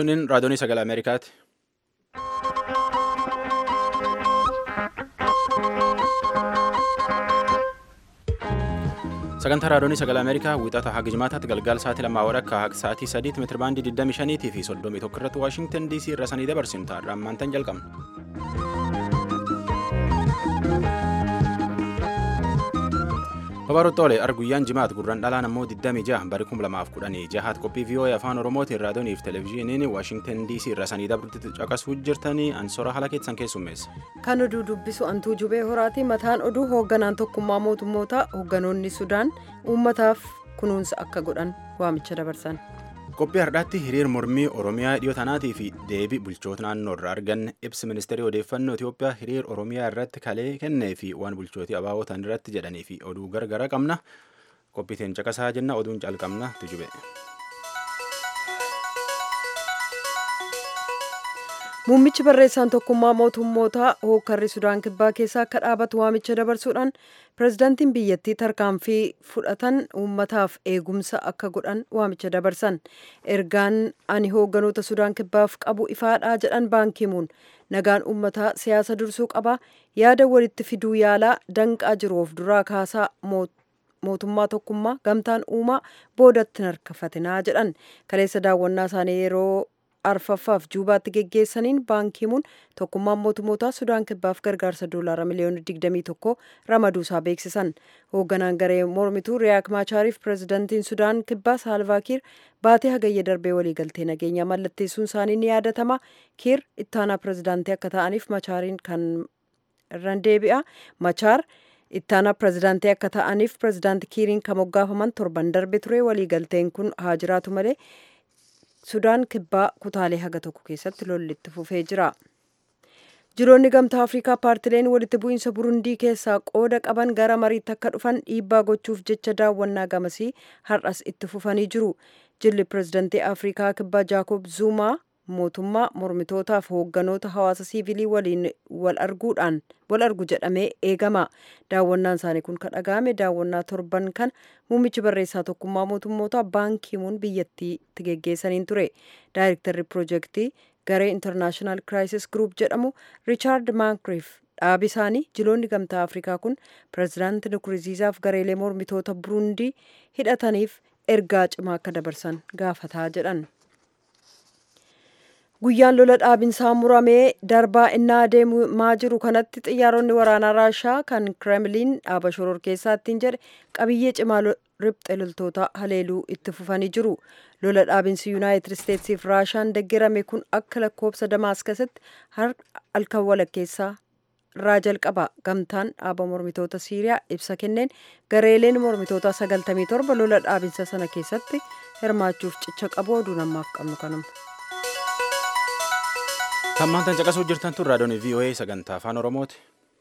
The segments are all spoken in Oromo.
Suniin raadiyoonii sagalee Ameerikaati. Sagantaa raadiyoonii sagalee Ameerikaa wiixata haga jimaataatti galgaala sa'aatii lamaa walakkaa haga sa'aatii sadiitti meetira baandii 25 fi 31 irratti Waashingtan DC irra sanii dabarsinu ta'a. Ammaantan jalqabna. Babarottoolee arguyyaan jimaat gurraan dhalaan ammoo 26 bari 2016 qophii vii'oo'ee afaan oromootiin raadiyoonii fi televezyiiniin waashingtan dc irra sanii dabrutti caqasuu jirtanii ansora haala keessan keessummeessa. Kan oduu dubbisu antuu jubee horaati mataan oduu hoogganaan tokkummaa mootummoota hoogganoonni sudaan uummataaf kunuunsa akka godhan waamicha dabarsan. Qophii har'aatti hiriir mormii Oromiyaa dhiyoo tanaatii fi deebii bulchoota naannoo irraa arganne ibsi ministeerii odeeffannoo Itoophiyaa hiriir Oromiyaa irratti kalee kennee fi waan bulchootii abaawootan irratti jedhanii fi oduu gargara qabna. Qophiiteen caqasaa jenna oduun calqabna tujube. Muummichi barreessaan tokkummaa mootummoota hookkarri Sudaan Kibbaa keessaa akka dhaabatu waamicha dabarsuudhaan pirezidaantiin biyyattii tarkaanfii fudhatan uummataaf eegumsa akka godhan waamicha dabarsan. Ergaan ani hoogganoota Sudaan Kibbaaf qabu ifaadhaa jedhan baankimuun nagaan uummataa siyaasa dursuu qaba yaada walitti fiduu yaalaa danqaa jiru of duraa kaasaa mootummaa tokkummaa gamtaan uumaa boodatti harkafatinaa jedhan kaleessa daawwannaa isaanii yeroo arfaffaaf juubaatti geggeessaniin baankimuun tokkummaan mootummoota sudaan kibbaaf gargaarsa doolaara miliyoona 21 ramaduusaa beeksisan hoogganaan garee mormituu riyaak maachaariif pirezidantiin sudaan kibbaa saalvaakiir baatee hagayya darbee waliigaltee nageenyaa mallatteessuun isaanii ni yaadatama kiir ittaanaa pirezidaantii akka ta'aniif machaariin kan irraan deebi'a machaar ittaanaa pirezidaantii akka ta'aniif pirezidaantii kiiriin kan moggaafaman torban darbe ture waliigalteen kun haa jiraatu malee sudaan kibbaa kutaalee haga tokko keessatti lollitti fufee jira. jiroonni gamtaa afrikaa paartileen walitti bu'iinsa burundii keessaa qooda qaban gara mariitti akka dhufan dhiibbaa gochuuf jecha daawwannaa gamasii har'as itti fufanii jiru jilli pirezidantii afrikaa kibbaa jaakob zuumaa mootummaa mormitootaaf hoogganoota hawaasa siivilii waliin wal arguudhaan wal argu jedhamee eegama daawwannaan isaanii kun kan dhaga'ame daawwannaa torban kan muummichi barreessaa tokkummaa mootummoota baankimuun biyyattiitti geggeessaniin ture daayirektarri piroojeektii garee intarnaashinaal kiraayisis gruup jedhamu riichaard maankriif dhaabi isaanii jiloonni gamtaa afrikaa kun pirezidaanti nkurunziizaaf gareelee mormitoota burundii hidhataniif ergaa cimaa akka dabarsan gaafataa jedhan. guyyaan lola dhaabinsaa muramee darbaa innaa deemaa jiru kanatti xiyyaaronni waraanaa raashaa kan kremliin dhaaba shoror keessaa ittiin jedhe qabiyyee cimaa riphxe loltoota haleeluu itti fufanii jiru lola dhaabinsi yuunaayitid isteetsiif raashaan deeggarame kun akka lakkoobsa damaaskasitti halkan walakkeessaa irraa jalqaba gamtaan dhaaba mormitoota siiriyaa ibsa kenneen gareeleen mormitoota 97 lola dhaabinsa sana keessatti hirmaachuuf cicha qabu oduu namaaf qabnu kanuma. Tammaantan caqasuu jirtan tun raadiyoon VOA sagantaa afaan Oromooti.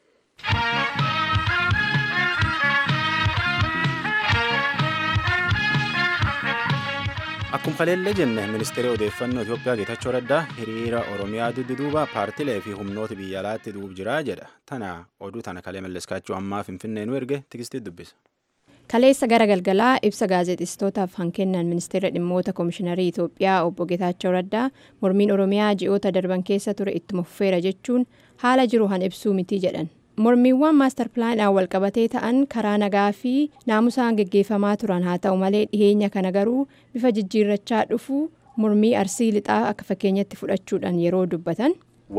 Akkuma kaleellee jenne ministeerri odeeffannoo Itoophiyaa Geetachoo Raddaa hiriira Oromiyaa dudduuba paartilee fi humnoota biyya alaatti duub jira jedha. Tana oduu tana kalee malleskaachuu ammaa Finfinnee nu erge tikstii dubbisa. kaleessa gara galgalaa ibsa gaazexeessitootaaf kan kennan ministeera dhimmoota koomishiinarii itoophiyaa obbo geetaachoo raddaa mormiin oromiyaa ji'oota darban keessa ture ittuma fufeera jechuun haala jiru han ibsuu miti jedhan mormiiwwan maastar pilaanaan walqabatee ta'an karaa nagaa fi naamusaan geggeeffamaa turan haa ta'u malee dhiheenya kana garuu bifa jijjiirrachaa dhufu mormii arsii lixaa akka fakkeenyatti fudhachuudhaan yeroo dubbatan.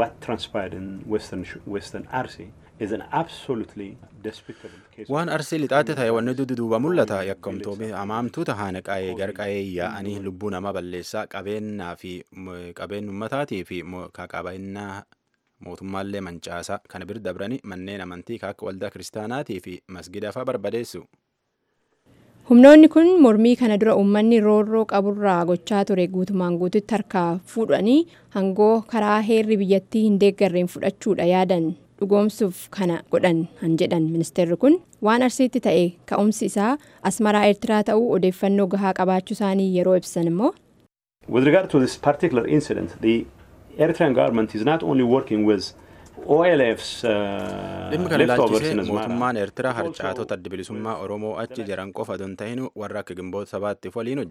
waan arsii lixaatti ta'e wanni dudduuba mul'ata yakkamtoonni hamaamtuu tahaan qa'ee garqa'ee yaa'anii lubbuu namaa balleessaa qabeenyaa fi qabeen ummataatii fi qabeenya mootummaallee mancaasaa kana bira dabranii manneen amantii akka waldaa kiristaanaatii fi masgida fa'aa barbadeessu. humnoonni kun mormii kana dura uummanni roorroo qaburraa gochaa ture guutumaan guututti harkaa fuudhanii hangoo karaa heerri biyyattii hin deeggarreen fudhachuudha yaadan dhugoomsuuf kana godhan han jedhan ministeerri kun waan arsiitti ta'e ka'umsi isaa asmaraa eertiraa ta'uu odeeffannoo gahaa qabaachuu isaanii yeroo ibsan immoo. With regard to this particular incident, the Eritrean government is not only working with OLF's dhimmi kana ilaalchisee mootummaan eertiraa harcaatota adda bilisummaa oromoo achi jiran qofa don ta'in warra akka gimboota sabaattiif waliin hojjeta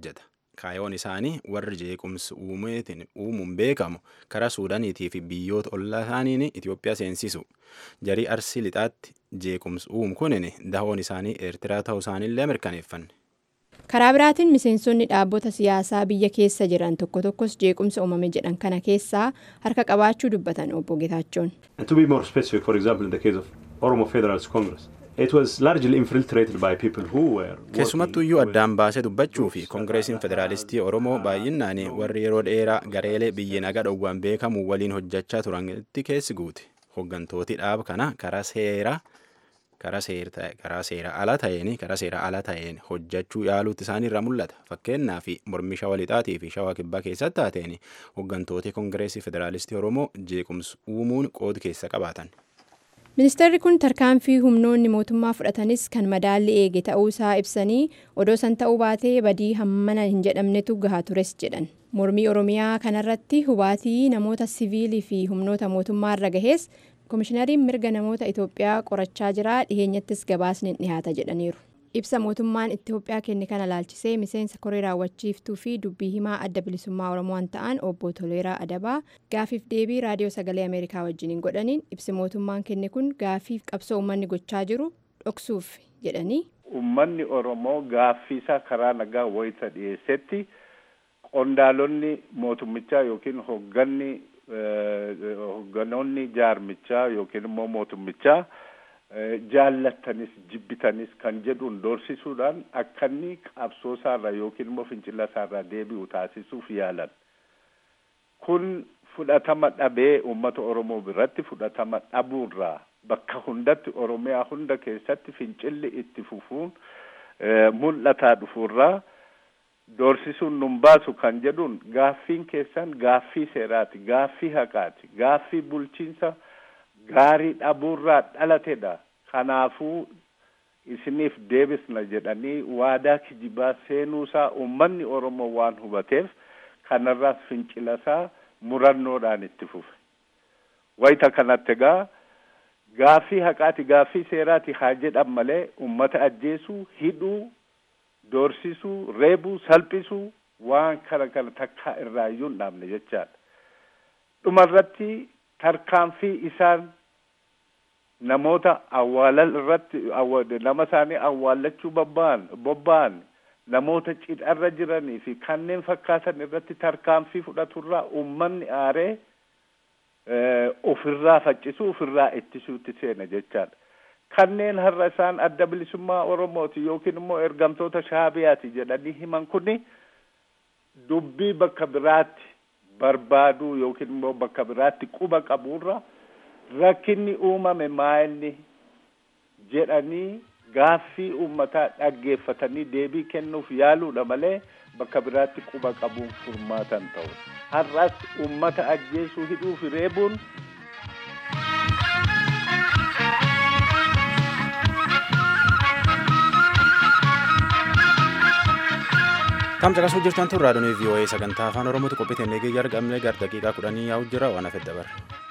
kaayoon isaanii warri jeequmsi uumeetiin uumuun beekamu karaa suudaaniitii fi biyyoota ollaa isaaniin Itoophiyaa seensisu jarii arsii lixaatti jeequmsi uumu kunin dahoon isaanii eertiraa ta'uu isaaniillee mirkaneeffanne. karaa biraatiin miseensonni dhaabbota siyaasaa biyya keessa jiran tokko tokkos jeequmsa uumame jedhan kana keessaa harka qabaachuu dubbatan obbo Getaachoon. And to be more specific, for example, in the case of Oromo Federalist Congress, it was largely infiltrated by people who were. keessumattuu iyyuu addaan baasee dubbachuu fi koongireesiin federaalistii oromoo baay'inaan warri yeroo dheeraa gareelee biyyi nagaa dhowwaan beekamu waliin hojjechaa turanitti keessi guute hooggantooti dhaaba kana karaa seeraa karaa seera ala ta'een karaa seera ala ta'een hojjechuu yaaluutti isaaniirra mul'ata fakkeenyaa fi mormii shawaa lixaatii fi shawaa kibbaa keessatti taateen hooggantooti koongireesii federaalistii oromoo jeequmsa uumuun qooda keessa qabaatan. ministeerri kun tarkaanfii humnoonni mootummaa fudhatanis kan madaalli eege ta'uu isaa ibsanii odoo san ta'uu baatee badii hammana hin jedhamnetu gahaa tures jedhan mormii oromiyaa kanarratti hubaatii namoota siviilii fi humnoota mootummaa irra gahees koomishinariin mirga namoota itoophiyaa qorachaa jira dhiheenyattis gabaasni dhihaata jedhaniiru ibsa mootummaan itoophiyaa kenne kana laalchisee miseensa koree raawwachiiftuu fi dubbii himaa adda bilisummaa oromoo ta'an obbo toleeraa adabaa gaafiif deebii raadiyoo sagalee ameerikaa wajjiniin godhaniin ibsi mootummaan kenne kun gaafiif qabsoo uummanni gochaa jiru dhoksuuf jedhanii. Uummanni Oromoo gaaffiisaa karaa nagaa wayita dhiyeessetti qondaalonni mootummichaa yookiin hoogganni hoogganoonni jaarmichaa yookiin immoo mootummichaa jaallattanis jibbitanis kan jedhuun doorsisuudhaan akka inni qabsoo isaarraa yookiin immoo fincila isaarraa deebi'u taasisuuf yaalan. Kun fudhatama dhabee uummata Oromoo biratti fudhatama dhabuurraa bakka hundatti Oromiyaa hunda keessatti fincilli itti fufuun mul'ataa dhufuurraa doorsisuun nun baasu kan jedhuun gaaffiin keessan gaaffii seeraati gaaffii haqaati gaaffii bulchiinsa gaarii dhabuurraa dhalatedha kanaafuu isiniif deebisna jedhanii waadaa kijibaa seenuusaa uummanni oromoo waan hubateef kanarraas fincilasaa murannoodhaan itti fufe wayita kanatti egaa gaaffii haqaati gaaffii seeraati haa jedhan malee ummata ajjeesuu hidhuu doorsisuu reebuu salphisuu waan kana kana takkaa irraa iyyuu hin dhaabne jechaadha dhumarratti tarkaanfii isaan namoota awwaalal irratti nama isaanii awwaallachuu bobba'an bobba'an namoota cidharra jiranii fi kanneen fakkaatan irratti tarkaanfii fudhaturraa uummanni aaree ofirraa faccisuu ofirraa ittisuutti seena jechaadha. kanneen har'a isaan adda bilisummaa oromooti yookiin immoo ergamtoota shaabiyaati jedhanii himan kuni dubbii bakka biraatti barbaaduu yookiin immoo bakka biraatti quba qabuurra rakkinni uumame maa'inni jedhanii gaaffii uummataa dhaggeeffatanii deebii kennuuf yaaluudha malee bakka biraatti quba qabuun furmaatan ta'u har'as uummata ajjeesuu hidhuu fi reebuun Kam caqasuu jirtan tun raadiyoon VOA sagantaa afaan Oromootu qophii eegee argamne gar daqiiqaa kudhanii yaa'u jira waan hafe dabarre.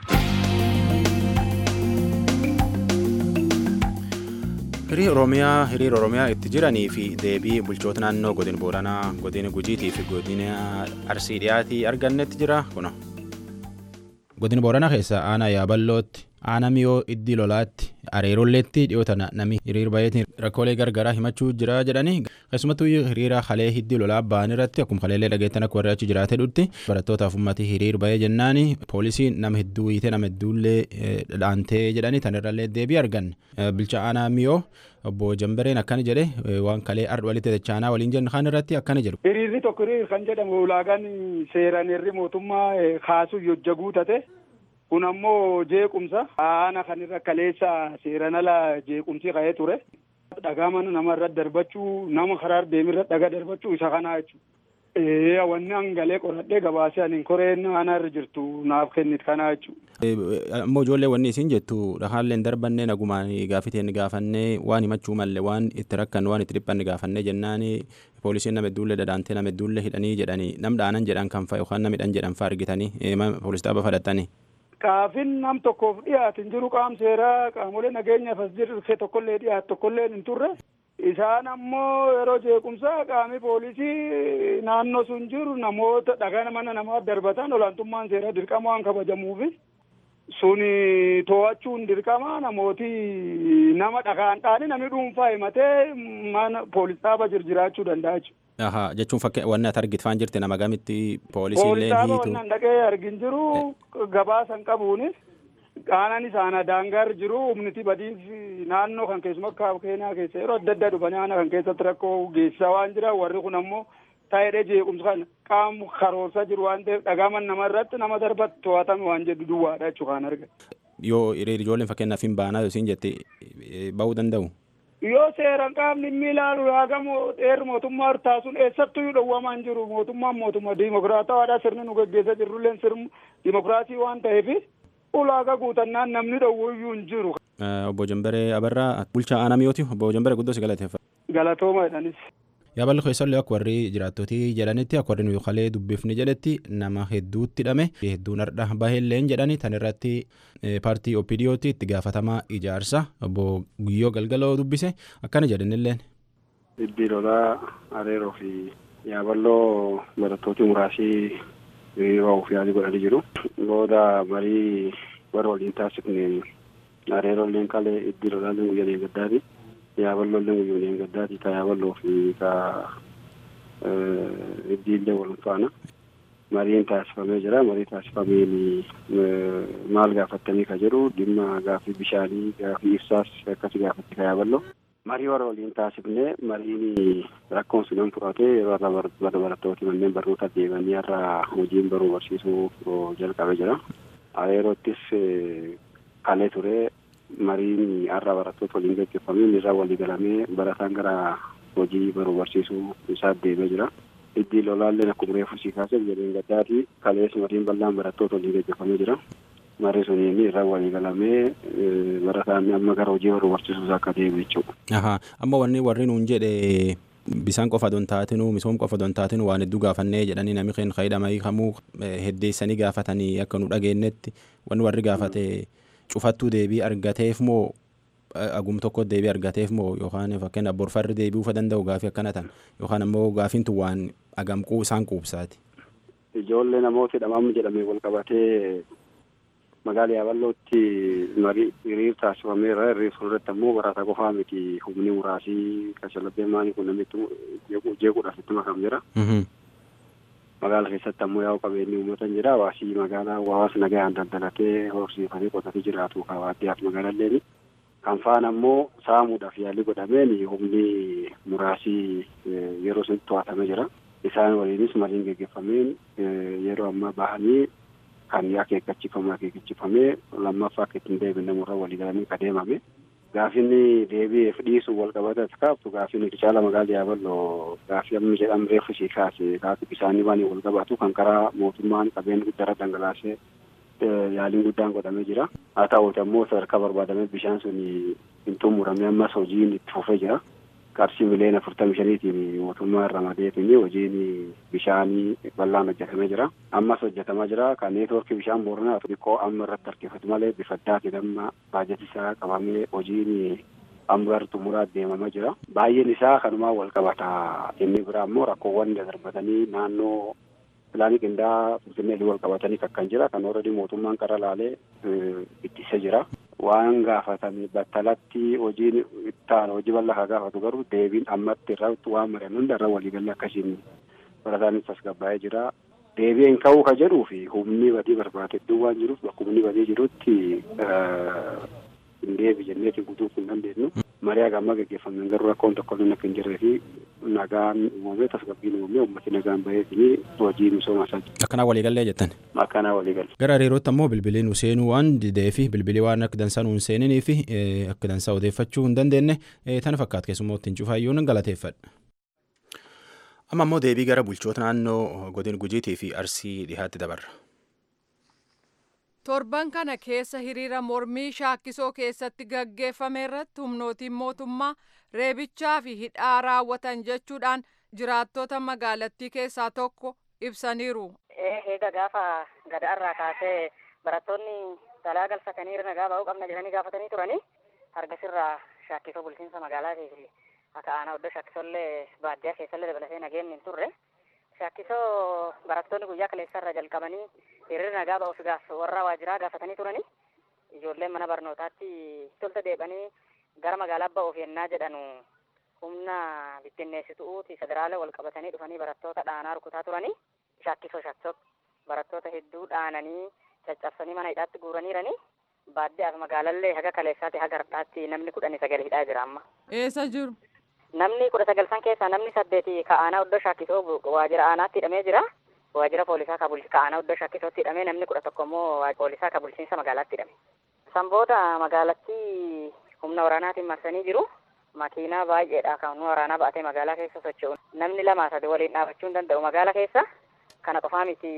Hirii Oromiyaa hiriira Oromiyaa itti jiranii fi deebii bulchoota naannoo godina Booranaa, godina Gujiitii fi godina Arsii dhiyaatii argannetti jira kuno. Godina Booranaa keessa aanaa Yaaballootti, aanaa Miyoo Iddii Lolaatti, Areerolleetti dhiyoota namni hiriira baay'eetiin rakkoolee gargaraa himachuu jira jedhanii keessumattuu hiriira halee Iddii Lolaa ba'an irratti akkuma haleellee dhageettan akka warri achi jiraate dhutti barattootaaf uummatii hiriira baay'ee jennaani poolisiin nama hedduu hiite nama hedduullee dhaantee jedhanii tanirrallee deebii argan bilcha aanaa Miyoo obbo Jambareen akkana jedhe waan kalee ardh walitti dachaanaa waliin jennu kan irratti akkana jedhu. Hiriirri tokko hiriir kan jedhamu ulaagaan seeraan irri mootummaa kaasuu hojja guutate. kun ammoo jeequmsa aanaa kanirra kaleessa seeran ala jeequmsi ka'ee ture dhagaa mana namarra darbachuu nama karaa deemirra dhagaa darbachuu isa kanaa jechuudha. wanni hangalee qoradhee gabaasee ani koreen aanaa irra jirtu naaf kennit kanaa jechuudha. Ammoo ijoollee wanni isin jettu dhahaalleen darbannee nagumaan gaafiteen gaafannee waan himachuu malle waan itti rakkan waan itti dhiphanne gaafannee jennaan poolisiin nama hedduullee dhadhaantee nama hedduullee hidhanii jedhanii nam dhaanan jedhan kan fa'a yookaan nama hidhan jedhan fa'a argitanii poolis dhaaba fudhattanii. Gaafin nam tokkoof dhiyaate hin jiru qaam seeraa qaamolee nageenyaaf as jirre tokkollee dhiyaate tokkollee hin turre. Isaan ammoo yeroo jeequmsaa qaami poolisii naannoo sun jiru namoota dhagaa mana namaa darbatan olaantummaan seeraa dirqama waan kabajamuufi suni to'achuun dirqama namooti nama dhagaan dhaani namni dhuunfaa himatee mana poolis dhaaba jiraachuu danda'a jechuudha. Ahaa jechuun fakkii wanni ati argitfaan jirti nama gamitti poolisiillee Poolis dhaaba hiitu. wannan dhaqee argin jiru gabaasan qabuunis qaanan isaana daangar jiru humniti badiif naannoo kan keessuma akka keenyaa keessa yeroo adda addaa dhufanii aana kan keessatti rakkoo geessisaa waan jira warri kun ammoo taa'ee jeequmsa kana qaama karoorsaa jiru waan ta'eef dhagaaman nama irratti nama darbatti to'atame waan jedhu duwwaadha jechuu kan argan. Yoo hiriira ijoolleen fakkeenyaaf hin baanaa yookiin jette eh, ba'uu danda'u. yoo seeran qaamni inni ilaalu yaagamu dheerri mootummaa hirtaasuun eessattuu yoo dhowwamaa hin jiru mootummaan mootummaa diimokiraatawaadha sirni nu gaggeessaa jirrulleen sirni diimokiraasii waan ta'eef ulaagaa guutannaan namni dhowwuyyuu hin jiru. Eh, Obbo Jambaree Abarraa bulchaa aanaa mi'ooti. Obbo Jambaree guddoo si galateeffa. Galatooma jedhanis. Yaaballi keessallee akka warri jiraattotii jedhanitti akka warri nuyi kalee dubbifni jedhetti nama hedduutti hidhame hedduun har'a baheelleen jedhani tan irratti eh, paartii OPDOtti itti gaafatamaa ijaarsa obbo Guyyoo Galgaloo dubbise akkana jedhanilleen. Dhibbii lolaa areeroo fi yaaballoo barattooti muraasii hiriira of yaalii godhanii jiru. Booda marii warra waliin taasifne areerolleen qalee dhibbii lolaalleen guyyaa deeggaddaati. Yaaballolleen guyyaa deeggaddaati. Ka yaaballoo fi ka dhibbiillee wal faana. Mariin taasifamee jira. Marii taasifameen maal gaafattanii ka jedhu dhimma gaaffii bishaanii gaaffii ibsaas akkasi gaafatti ka yaaballoo. marii warra waliin taasifne mariin rakkoon sun hin furate yeroo irra barattooti manneen barnoota deemanii irra hojiin baruu barsiisuu jalqabe jira. Areerottis kalee ture mariin har'a barattoota waliin gaggeeffamee irra walii galamee barataan gara hojii baruu barsiisuu isaa deemee jira. Iddii lolaalleen akkuma reefu sii kaasee jedheen gaddaati kalees mariin bal'aan barattoota waliin gaggeeffamee jira. marii suniin irra walii galamee barataan amma gara hojii baruu barsiisuus akka deemu jechuudha. Ahaa amma wanni warri nuun jedhe bisaan qofa don taatinu misoom qofa don taatinu waan hedduu gaafannee jedhanii namni keenya fayyadamanii kamuu heddeessanii gaafatanii akka nu dhageenyetti wanni warri gaafate cufattuu deebii argateef moo agum tokko deebii argateef moo yookaan fakkeenya borfarri deebi'uu fa danda'u gaafii akkana tan yookaan ammoo gaafiin tun waan agamquu isaan quubsaati. Ijoollee namoota hidhamamu jedhamee wal qabatee magaala yaaballootti marii hiriir taasifameera hiriir fuulduratti ammoo barataa qofaa miti humni muraasii kashallabbee maanii kun namitti jeequudhaaf itti makam jira. Magaala keessatti ammoo yaa'u qabeenyi uummata hin jira hawaasii magaalaa hawaasa nagaan daldalatee horsiifatee qotatee jiraatu kawaaddiyaaf magaalalleeni. Kan faan ammoo saamuudhaaf yaalii godhameen humni muraasii yeroo sun to'atamee jira. Isaan waliinis mariin geggeeffameen yeroo ammaa bahanii kan akeekkachiifame akeekkachiifamee lammaffaa akka ittiin deebine murra walii galanii adeemame. Gaafinni deebi'eef dhiisuu wal qabatas kaaftu gaafinni caala magaalaa yaaballoo gaafii amma jedhamu reefu sii kaase gaafii bisaanii waan wal qabatu kan karaa mootummaan qabeenya guddaarra dhangalaasee yaaliin guddaan godhamee jira. Haa ta'uuti ammoo sadarkaa barbaadamee bishaan sun hin xumuramee ammas hojiin itti fufee jira. qarshii miliyoona afurtamii shaniitiin mootummaa irra madeetiin hojiin bishaanii bal'aan hojjetamee jira. Ammas hojjetamaa jira. Kan neetwoorkii bishaan booranaa xiqqoo amma irratti harkifatu malee bifa addaatiin amma baajata isaa qabamee hojiin amma gara xumuraa deemamaa jira. Baay'een isaa kanumaan wal qabata. Inni biraa immoo rakkoowwan darbatanii naannoo pilaanii qindaa'aa finfinnee wal qabatanii kan jira. Kan ooredii mootummaan qara laalee ittisee jira. waan gaafatame battalatti hojiin ittaan hojii bal'aa haa gaafatu garuu deebiin ammatti irratti waan mari'an hunda irra waliigalee akkasiin barataanis tasgabbaa'ee jira. Deebiin ka'uu ka jedhuu fi humni badii barbaade iddoo waan jiruuf bakka humni badii jirutti hin deebi jenneetiin guutuuf hin dandeenyu. Marii hagammaa gaggeeffameen garuu rakkoon tokko illee akka hin jirree fi nagaan uumamee tasgabbiin uumamee uummati nagaan baheetiin hojii misooma isaa Akkanaa waliigallee jettan. akkanaa waliigalle. Gara hariirootti ammoo bilbilii nu seenuu waan didee fi bilbilii waan akka dansaa nu hin seeninii fi akka dansaa odeeffachuu hin dandeenye tana fakkaata keessumoo ittiin cufaayyuun galateeffadha. Amma ammoo deebii gara bulchoota naannoo godina gujiitii fi arsii dhihaatti dabarra. torban kana keessa hiriira mormii shaakkisoo keessatti gaggeeffame irratti humnootiin mootummaa reebichaa fi hidhaa raawwatan jechuudhaan jiraattota magaalattii keessaa tokko ibsaniiru. Eega gaafa gadaarraa kaasee barattoonni dalaa galfatanii irra nagaa ba'uu qabna jedhanii gaafatanii turanii hargasirraa shaakkisoo bulchiinsa magaalaatii fi akka aanaa oddoo shaakkisollee baadiyyaa keessallee dabalatee nageenni hin turre shaakkisoo barattoonni guyyaa kaleessarra jalqabanii hiriira nagaa ba'uuf gaaf warra waajiraa gaafatanii turanii ijoolleen mana barnootaatti tolta deebanii gara magaalaa ba'uuf yennaa jedhanu humna bittinneessituuti federaala wal qabatanii dhufanii barattoota dhaanaa rukutaa turanii shaakkisoo shaakkisoo barattoota hedduu dhaananii caccabsanii mana hidhaatti guuraniiranii baadiyyaaf magaalallee haga kaleessaatti haga har'aatti namni kudhanii sagal hidhaa jira amma. Eessa jiru? Namni kudha sagal san keessaa namni saddeeti ka aanaa oddoo shaakkisoo waajjira aanaatti hidhamee jira. Waajjira poolisaa ka bulchi ka aanaa oddoo shaakkisootti hidhamee namni kudha tokko immoo poolisaa ka bulchiinsa magaalaatti hidhame. San booda magaalatti humna waraanaatiin marsanii jiru. Makiinaa baay'eedha kan humna waraanaa ba'atee magaalaa keessa socho'u. Namni lamaa sadi waliin dhaabachuu hin danda'u magaalaa keessa. Kana qofaa miti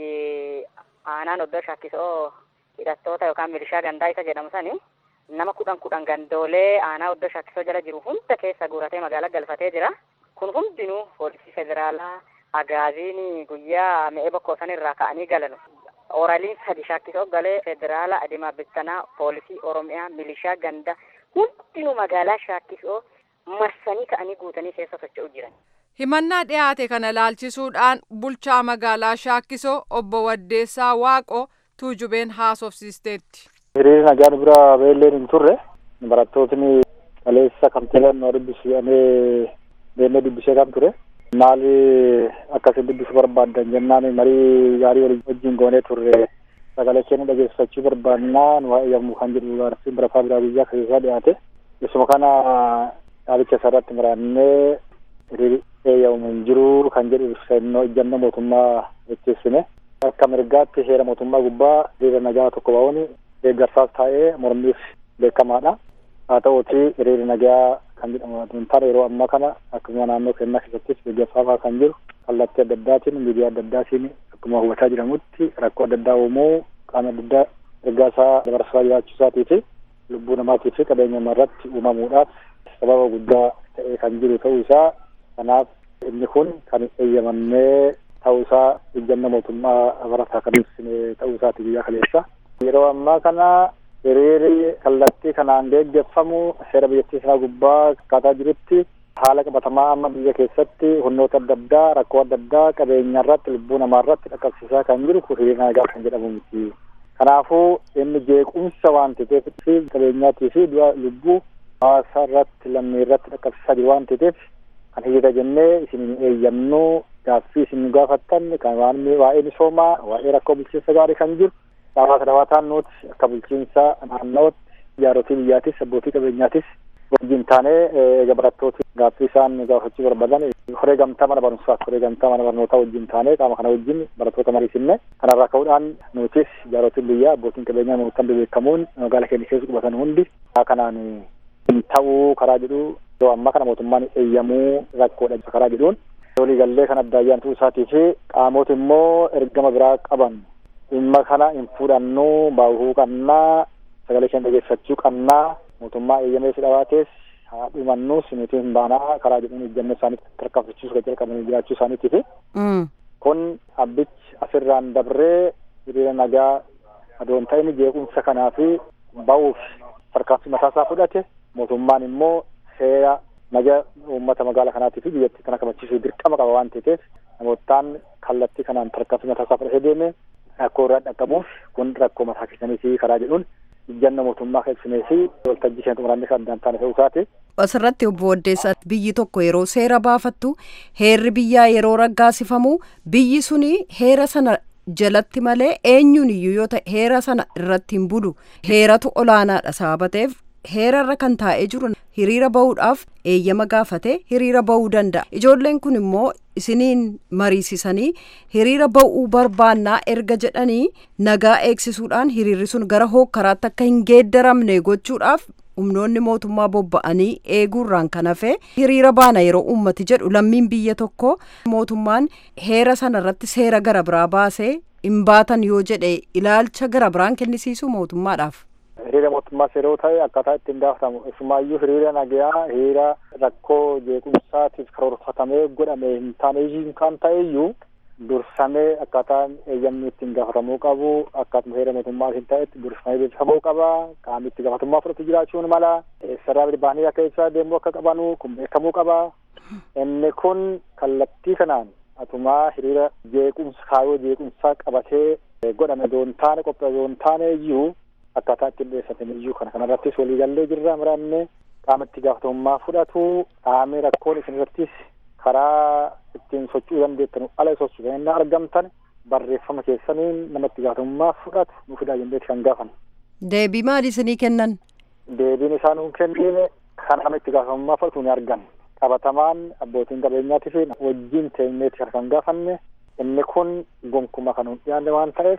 aanaan oddoo shaakkisoo hidhattoota yookaan milishaa gandaa isa jedhamu sani nama kudhan kudhan gandoolee aanaa oddoo shakkisoo jala jiru hunda keessa guuratee magaalaa galfatee jira. Kun hundinuu poolisii federaalaa agaaziin guyyaa mi'ee bokkoo sanirraa ka'anii galan. Oraliin sadi shakkisoo galee federaala adimaa bittanaa poolisii oromiyaa milishaa ganda hundinuu magaalaa shakkisoo marsanii ka'anii guutanii keessa socho'u jiran. Himannaa dhiyaate kana laalchisuudhaan bulchaa magaalaa Shaakkisoo obbo Waddeessaa Waaqoo tuujubeen haasofsiisteetti. Hiriirri nagaan bira beelleen hin turre barattootni kaleessa kan ta'an nu dubbisanii deemnee dubbisee kan ture. Maali akkasiin dubbisuu barbaaddan jennaan marii gaarii walii wajjin goonee turre sagalee keenya dhageessifachuu barbaannaa nu yommuu kan jedhu gaarsiin barataa biraa guyyaa keessaa dhiyaate. Isuma kana dhaabicha isarratti maraannee hiriirri eeyyamu hin jiru kan jedhu ibsannoo ejjannoo mootummaa jecheessine. Akka mirgaatti heera mootummaa gubbaa hiriira nagaa tokko ba'uun deeggarsaas taa'ee mormiif beekamaadha. Haa ta'uuti hiriirri nagaa kan jedhamu hin taane yeroo ammaa kana akkuma naannoo keenyaa keessattis deeggarsaafaa kan jiru kallattii adda addaatiin miidiyaa adda addaatiin akkuma hubataa jedhamutti rakkoo adda addaa uumuu qaama adda addaa ergaa isaa dabarsaa jiraachuu isaatii fi lubbuu namaatii fi qabeenya irratti uumamuudhaaf sababa guddaa ta'ee kan jiru ta'uu isaa kanaaf inni kun kan eeyyamamee ta'uu isaa ejjannoo mootummaa barataa kan ibsine ta'uu isaati guyyaa kaleessa. Yeroo ammaa kana hiriirri kallattii kanaan deeggarfamu seera biyyattii isaa gubbaa akkaataa jirutti haala qabatamaa amma biyya keessatti humnoota adda addaa rakkoo adda addaa qabeenya irratti lubbuu namaa irratti dhaqqabsiisaa kan jiru kun hiriira nagaa kan jedhamu miti. Kanaafuu inni jeequmsa waan ta'eef fi qabeenyaatii fi du'a lubbuu hawaasa irratti lammii irratti dhaqqabsiisaa jiru waan ta'eef kan hiriira jennee isin eeyyamnu gaaffii isin gaafattan kan waan waa'ee misoomaa waa'ee rakkoo bulchiinsa gaarii kan jiru hawaasa dabaataan nuti akka bulchiinsa naannootti jaarotii biyyaatis abbootii qabeenyaatis wajjin taanee eega barattooti gaaffii isaan gaafachuu barbaadan horee gamtaa mana barumsaa horee gamtaa mana barnootaa wajjin taanee qaama kana wajjin barattoota mariisinne kanarraa ka'uudhaan nutis jaarotiin biyyaa abbootiin qabeenyaa namoota beekamuun magaalaa keenya keessa qubatan hundi kanaan ta'uu karaa jedhu yeroo ammaa kana mootummaan eeyyamuu rakkoodha karaa jedhuun walii gallee kan adda ayyaantuu isaatii fi qaamota immoo ergama biraa qaban dhimma kana hin fudhannuu baahuu qabnaa sagalee keenya dhageeffachuu qabnaa mootummaa eeyyamee fidhawaatees haa dhumannuus nuti hin baanaa karaa jedhuun ejjannoo isaaniitti tarkaanfachiisuu kan jalqabanii jiraachuu isaaniitii fi kun abbichi asirraan dabree hiriira nagaa adoon ta'in jeequmsa kanaa fi ba'uuf tarkaanfii mataasaa fudhate mootummaan immoo seera naga uummata magaalaa kanaatii fi biyyattii kana kabachiisuu dirqama qaba waan ta'eef namootaan kallattii kanaan tarkaanfii mataasaa fudhatee deeme rakkoo irraa dhaqqabuuf kun rakkoo mataa keessaniiti karaa jedhuun ejjannoo mootummaa ibsinee fi waltajjii keenya xumuraanne kan addaan taane ta'uu isaati. Asirratti obbo Waddeessaa biyyi tokko yeroo seera baafattu heerri biyyaa yeroo raggaasifamu biyyi suni heera sana jalatti malee eenyuun iyyuu yoo ta'e heera sana irratti hin budu heeratu olaanaadha sababa ta'eef heerarra kan taa'ee jiru hiriira bahuudhaaf eeyyama gaafate hiriira bahuu danda'a ijoolleen kun immoo isiniin mariisisanii hiriira bahuu barbaannaa erga jedhanii nagaa eegsisuudhaan hiriirri sun gara hookkaraatti akka hin geeddaramne gochuudhaaf humnoonni mootummaa bobba'anii eeguurraan kan hafe hiriira baana yeroo ummati jedhu lammiin biyya tokko mootummaan heera sana irratti seera gara biraa baasee hin baatan yoo jedhe ilaalcha gara biraan kennisiisu mootummaadhaaf. hiriira mootummaas yeroo ta'e akkaataa ittiin gaafatamu isumaayyuu hiriira nagayaa hiriira rakkoo jeequmsaatiif karoorfatamee godhame hin taane kan ta'eyyuu dursamee akkaataan eeyyamni ittiin gaafatamuu qabu akkaatuma heera mootummaatiin ta'etti dursamee beeksifamuu qaba qaamni itti gaafatamummaa fudhatu jiraachuun mala sarara baanii akka isaa deemuu akka qabanu kun beekamuu qaba inni kun kallattii kanaan atumaa hiriira jeequmsa kaayoo jeequmsaa qabatee godhame doon taane qophii doon taane iyyuu akkaataa ittiin dhiyeessatan iyyuu kana kanarrattis waliigallee jirra muraanne qaama itti gaafatamummaa fudhatu qaamni rakkoon isin irrattis karaa ittiin socho'uu dandeettan ala sochuu kan inni argamtan barreeffama keessaniin nama itti gaafatamummaa fudhatu nu fidaa jenneeti kan gaafan. Deebii maali isinii kennan? Deebiin isaan nu kennine kan nama itti gaafatamummaa fudhatu ni argan. Qabatamaan abbootiin qabeenyaatii fi wajjin teenyeeti kan gaafanne inni kun gonkuma kan hin dhiyaanne waan ta'eef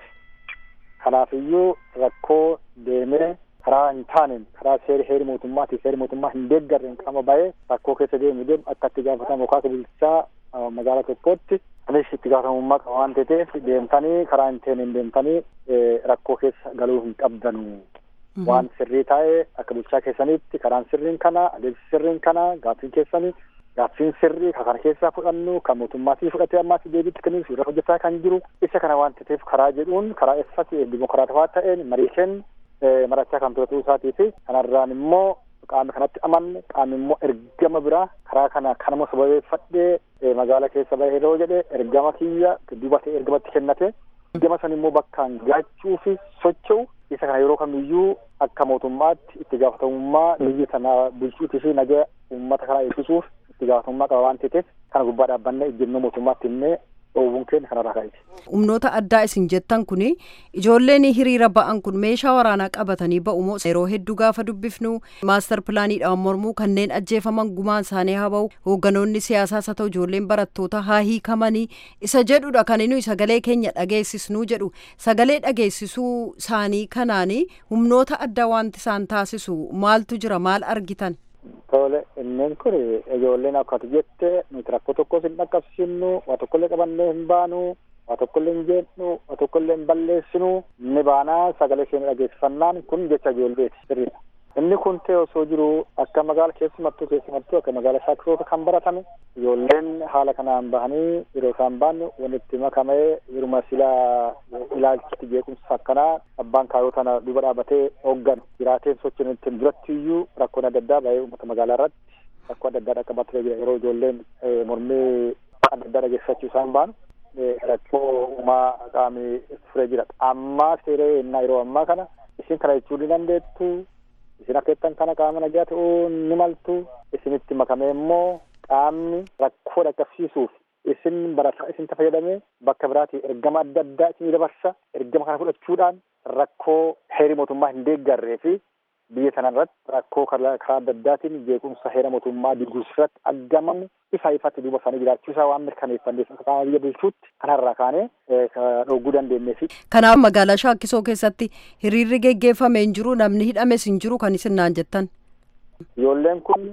kanaafiyyuu rakkoo deemee karaa hin taaneen karaa seeri heeri mootummaatii seeri mootummaa hin deeggarreen qaama ba'ee rakkoo keessa deemu deemu akka itti gaafatamu kaasa bulchaa magaalaa tokkootti anis itti gaafatamummaa qaba waan ta'eef deemtanii karaa hin taaneen deemtanii rakkoo keessa galuu hin qabdanu. Waan sirrii taa'ee akka bulchaa keessanitti karaan sirriin kana adeemsi sirriin kana gaaffiin keessanii gaaffiin sirrii ka kana keessaa fudhannu kan mootummaatii fudhatee ammaas deebiitti kennuuf irra hojjetaa kan jiru isa kana waan ta'eef karaa jedhuun karaa eessatti dimokiraatawaa ta'een marii kennu marachaa kan ture ta'uu isaatii fi kanarraan immoo qaamni kanatti amanne qaamni immoo ergama biraa karaa kana kanuma sababeeffadhee magaala keessa bahee yeroo jedhe ergama kiyya duuba ta'e ergamatti kennate ergama san immoo bakkaan gaachuu fi socho'u isa kana yeroo kamiyyuu akka mootummaatti itti gaafatamummaa biyya sana bulchuutii fi nagaa uummata kanaa eegsisuuf itti gaafatamummaa qaba waan ta'eef kana gubbaa dhaabbannee ejjennoo mootummaatti himnee dhoowwuun keenya kanarraa ka'eeti. Humnoota addaa isin jettan kuni ijoolleen hiriira ba'an kun meeshaa waraanaa qabatanii ba'umoo yeroo hedduu gaafa dubbifnu maastar pilaaniidhaan mormuu kanneen ajjeefaman gumaan isaanii haa ba'u hoogganoonni siyaasaas haa ta'u ijoolleen barattoota haa hiikamanii isa jedhudha kan inni sagalee keenya dhageessisnuu jedhu sagalee dhageessisuu isaanii kanaanii humnoota addaa wanti isaan taasisu maaltu jira maal argitan. Tole inneen kun ijoolleen akkatu jette nuti rakkoo tokkos hin dhaqqabsiifnu waa tokkollee qabannee hin baanu waa tokkollee hin jeennu waa tokkollee hin balleessinu ni baanaa sagalee keenya dhageessifannaan kun jecha ijoolleeti sirriidha. Inni kun ta'e osoo jiru akka magaala keessumattuu keessumattuu akka magaala shaakkisoota kan baratame ijoolleen haala kanaan bahanii yeroo isaan baannu wanti itti makamee yeruma silaa ilaalchitti jeequmsa akkanaa abbaan kaayoo tana duuba dhaabatee hoogganu jiraateen sochiin ittiin duratti iyyuu rakkoon adda addaa bahee uummata magaalaa irratti rakkoo adda addaa dhaqqabatee jira yeroo ijoolleen mormii adda addaa dhageessachuu isaan baanu rakkoo uumaa qaamii furee jira ammaa seeree innaa yeroo ammaa kana isin kana jechuu ni dandeettu isin akka jettan kana qaama nagaa ta'uu ni maltu isinitti makamee immoo qaamni rakkoo dhaqqabsiisuuf isin barataa isin fayyadamee bakka biraatii ergama adda addaa isin dabarsa ergama kana fudhachuudhaan rakkoo heerii mootummaa hin deeggarree fi biyya sana irratti rakkoo karaa adda addaatiin jeequmsa heera mootummaa diguusirratti argamamu ifa ifatti duuba isaanii jiraachuusaa waan mirkaneeffanneef akka qaama biyya bulchuutti kanarraa kaanee dhogguu dandeenyee fi. Kanaaf magaalaa Shaakkisoo keessatti hiriirri geggeeffame hin jiru namni hidhames hin jiru kan isin naan jettan. Ijoolleen kun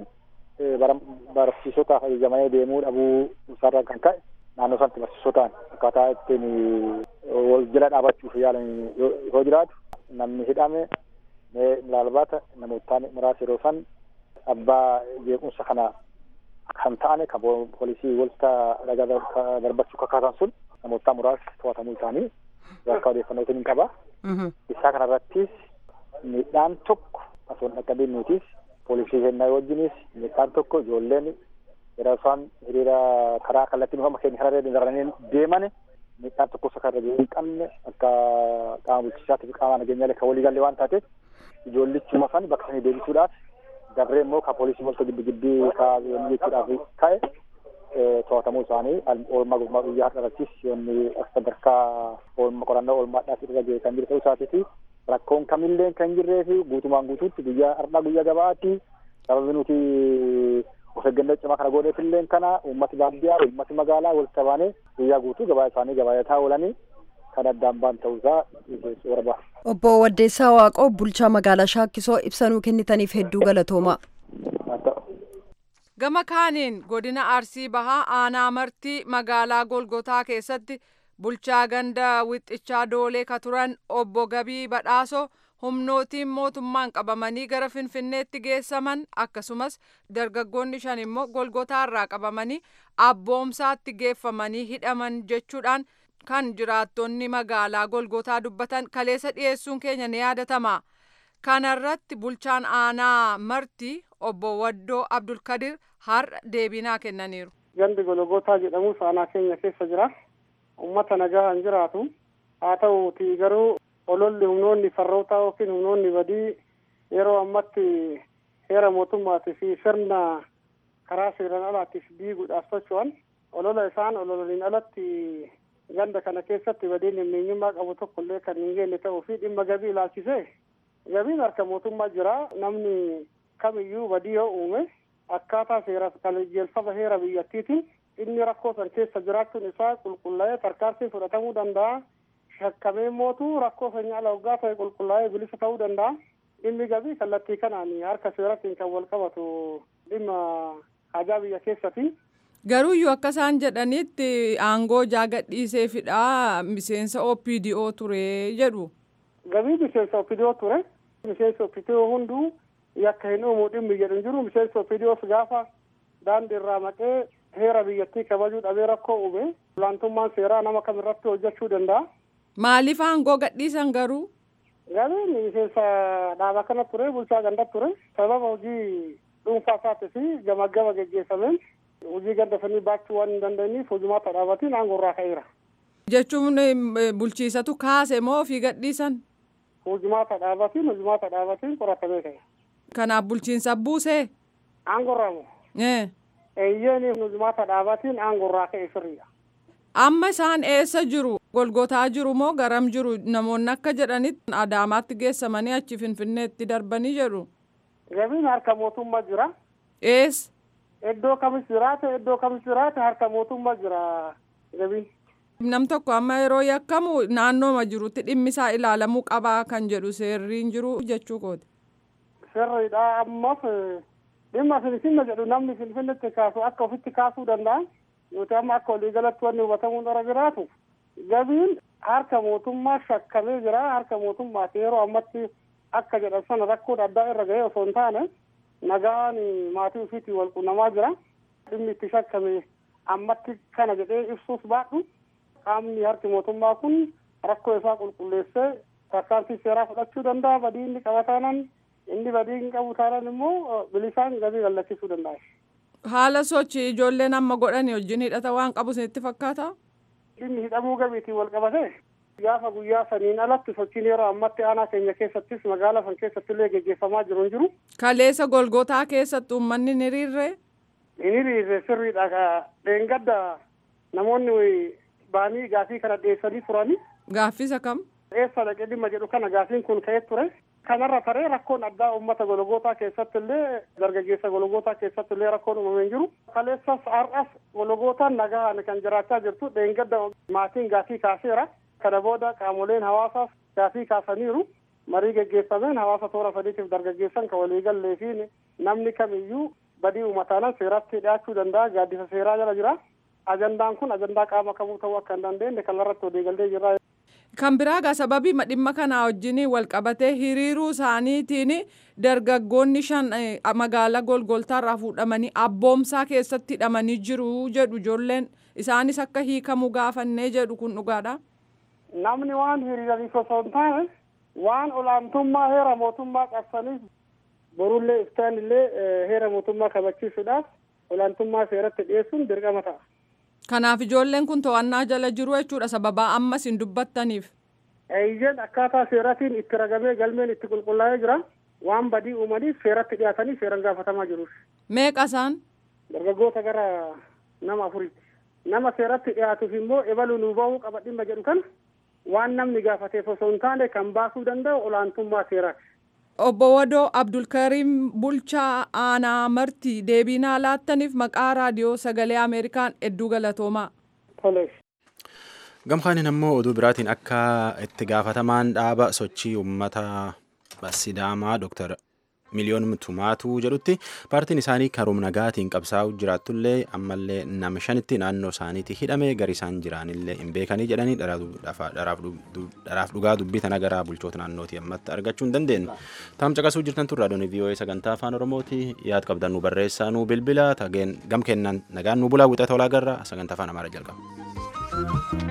barsiisotaaf ajajamanii deemuu dhabuu isaarraan kan ka'e naannoo sanatti barsiisotaan akkaataa ittiin wal jala dhaabachuuf yaalan yoo jiraatu namni hidhame mee ilaalbaata namootaan muraasa yeroo san abbaa jeequmsa kana kan ta'ane kan poolisii walta darbachuu kakaasan sun namootaa muraasa to'atamuu isaanii akka odeeffannootiin hin qaba. Isaa kanarrattis miidhaan tokko osoo hin dhaqqabiin nutis poolisii kennaa wajjinis miidhaan tokko ijoolleen yeroo isaan hiriira karaa kallattii nufama keenya kanarra daranii deeman miidhaan tokko isa kan irra hin qabne akka qaama bulchiisaatti fi qaama nageenyaalee kan walii galee waan taateef ijoollichuma san bakka sanii deebisuudhaaf dabree immoo kan poolisii walta giddi giddii kaa'anii jechuudhaaf ka'e to'atamuu isaanii oolmaa gurmaa guyyaa har'arrattis yoonni akka sadarkaa oolmaa qorannoo oolmaadhaaf irra ga'e kan jiru ta'uu isaatii fi rakkoon kamillee kan jirree fi guutumaan guutuutti guyyaa har'aa guyyaa gabaatti sababi nuti of eeggannoo cimaa kana gooneef illee kana uummati baadiyyaa uummati magaalaa walitti baanee guyyaa guutuu gabaa isaanii gabaayataa oolanii kan addaan baan ta'uusaa warra Obbo Waddeessaa Waaqoo bulchaa magaalaa Shaakkisoo ibsanuu kennitaniif hedduu galatoomaa. Gama kaaniin godina Arsii Bahaa aanaa martii magaalaa Golgotaa keessatti bulchaa ganda wixxichaa doolee ka turan obbo Gabii Badhaasoo humnootiin mootummaan qabamanii gara finfinneetti geessaman akkasumas dargaggoonni shan immoo golgotaarraa qabamanii abboomsaatti geeffamanii hidhaman jechuudhaan kan jiraattonni magaalaa golgotaa dubbatan kaleessa dhiyeessuun keenya ni yaadatama. kanarratti bulchaan aanaa marti obbo Waddoo Abdulkadir har'a deebinaa kennaniiru. Gandi golgotaa jedhamus aanaa keenya keessa jira. Uummata nagaan jiraatu. Haa ta'uuti garuu ololli humnoonni farroota yookiin humnoonni badii yeroo ammatti heera mootummaatii fi sirna karaa seeraan alaatiif diiguudhaaf socho'an olola isaan ololaniin alatti ganda kana keessatti badiin himmeenyummaa qabu tokko illee kan hin geenye ta'uu fi dhimma gabii ilaalchisee gabiin harka mootummaa jira namni kamiyyuu badii yoo uume akkaataa seera qajeelfama heera biyyattiitiin inni rakkoo san keessa jiraachuun isaa qulqullaa'ee tarkaanfii fudhatamuu danda'a shakkamee mootu rakkoo sanyii ala waggaa ta'e qulqullaa'ee bilisa ta'uu danda'a dhimmi gabii kallattii kanaan harka seeratiin kan wal qabatu dhimma hajaa biyya keessatti. Garuuyyuu akka isaan jedhanitti aangoo jaagadhiisee fidhaa miseensa OPDO ture jedhu. Gabii miseensa OPDO ture. Miseensa OPDO hunduu yakka hin uumu dhimmi jedhu jiru. Miseensa OPDO gaafa daandii irraa maqee heera biyyattii kabajuu dhabee rakkoo uume. Olaantummaan seeraa nama kamirratti hojjechuu danda'a. Maaliif aangoo gadhiisan garuu? Gabiin miseensa dhaaba kana ture bulchaa ganda ture. Sababa hojii dhuunfaa isaatii fi gama gama geggeessameen hojii ganda sanii baachuu waan hin dandeenyeef hojumaata dhaabatiin aangoo irraa ka'eera. Jechuun bulchiisatu kaase moo ofii gadhiisan? Hojumaata dhaabatiin hojumaata dhaabatiin qoratamee ka'e. Kanaaf bulchiinsa buusee? Aangoo irraa moo? Eeyyeen hojumaata dhaabatiin aangoo irraa ka'e sirriidha. Amma isaan eessa jiru? Golgotaa jiru moo garam jiru? Namoonni akka jedhanitti Adaamaatti geessamanii achi Finfinneetti darbanii jedhu. Gabiin harka mootummaa jira. Eessa? Iddoo kamis jiraate iddoo kamis jiraate harka mootummaa jira gabiin. Nam tokko amma yeroo yakkamu naannooma jirutti dhimmi isaa ilaalamuu qabaa kan jedhu seerriin jiru jechuu kooti. Sirriidha ammas dhimma finfinne jedhu namni finfinnetti kaasu akka ofitti kaasuu danda'a. Nuti amma akka waliigalatti wanni hubatamuun dura jiraatu gabiin harka mootummaa shakkamee jira harka mootummaati yeroo ammatti akka jedhan sana rakkoon addaa irra ga'ee osoo hin taane nagaan maatii ofiitiin wal quunnamaa jira. Dhimmi itti shakkame ammatti kana jedhee ibsuuf baadhu qaamni harki mootummaa kun rakkoo isaa qulqulleessee tarkaanfii seeraa fudhachuu danda'a badii inni qaba taanaan inni badii hin qabu taanaan immoo bilisaan gabii gallachiisuu danda'a. Haala sochii ijoolleen amma godhani wajjin hidhata waan qabu isinitti fakkaata? Dhimmi hidhamuu gabiitiin wal qabate gaafa guyyaa saniin alatti sochiin yeroo ammatti aanaa keenya keessattis magaalaa san keessatti illee geggeeffamaa jiru hin jiru. Kaleessa golgotaa keessatti uummanni ni hiriirre? Ni hiriirre sirriidha. Dheengadda namoonni baanii gaafii kana dhiyeessanii turani. Gaaffisa kam? Eessa dhaqee dhimma jedhu kana gaafiin kun ka'ee ture. Kanarra taree rakkoon addaa uummata gologootaa keessatti illee dargaggeessa gologootaa keessatti illee rakkoon uumamee jiru. Kaleessas har'as gologootaan nagaan kan jiraachaa jirtu dheengadda maatiin gaafii kaaseera. Kana booda qaamoleen hawaasaas gaafii kaasaniiru. Marii geggeeffameen hawaasa toora sadiitiif dargaggeessan kan waliigallee fi namni kamiyyuu badii uummataanan seeratti dhiyaachuu danda'a. Gaaddisa seeraa jala jira. Ajandaan kun ajandaa qaama kamuu ta'uu akka hin dandeenye kanarratti waliigallee jirra. Kan biraagaa sababii dhimma kanaa wajjin wal qabatee hiriiruu isaaniitiin dargaggoonni shan magaalaa golgoltaarraa fuudhamanii abboomsaa keessatti hidhamanii jiru jedhu ijoolleen isaanis akka hiikamu gaafannee jedhu kun dhugaadha. Namni waan hiriiraniif osoo hin taane waan olaantummaa heera mootummaa qabsaniif borullee iftaan illee heera mootummaa kabachiisuudhaaf olaantummaa seeratti dhiyeessuun dirqama ta'a. Kanaaf ijoolleen kun to'annaa jala jiru jechuudha sababaa ammas hin dubbattaniif. Eeyyeen akkaataa seeratiin itti ragamee galmeen itti qulqullaa'ee jira. Waan badii uumaniif seeratti dhiyaatanii seeran gaafatamaa jiru. Meeqa isaan? Dargaggoota gara nama afuriiti. Nama seeratti dhiyaatuuf immoo ebaluu nuu ba'uu qaba dhimma jedhu kana waan namni gaafateef osoo hin taane kan baasuu danda'u olaantummaa seeraati. Obbo Wadoo Abdulkariim Bulchaa Aanaa Marti deebiinaa laattaniif maqaa raadiyoo sagalee Ameerikaan hedduu galatoomaa. Gamkaanin ammoo oduu biraatiin akka itti gaafatamaan dhaaba sochii uummata Sidaamaa Dr. miliyoon tumaatu jedhutti paartiin isaanii karoora nagaatiin qabsaa'u jiraatullee ammallee nama shanitti naannoo isaaniitti hidhame gari isaan jiraanillee hin beekanii jedhanii dharaaf dhugaa dubbii tana gara bulchoota naannootii ammatti argachuu hin dandeenye. Taam caqasuu jirtan turraa doonii vii'oo'ee sagantaa afaan oromooti yaad qabdan nu barreessaa nu bilbila tageen gam kennan nagaan nu bulaa wixata olaa garra sagantaa afaan amaaraa jalqaba.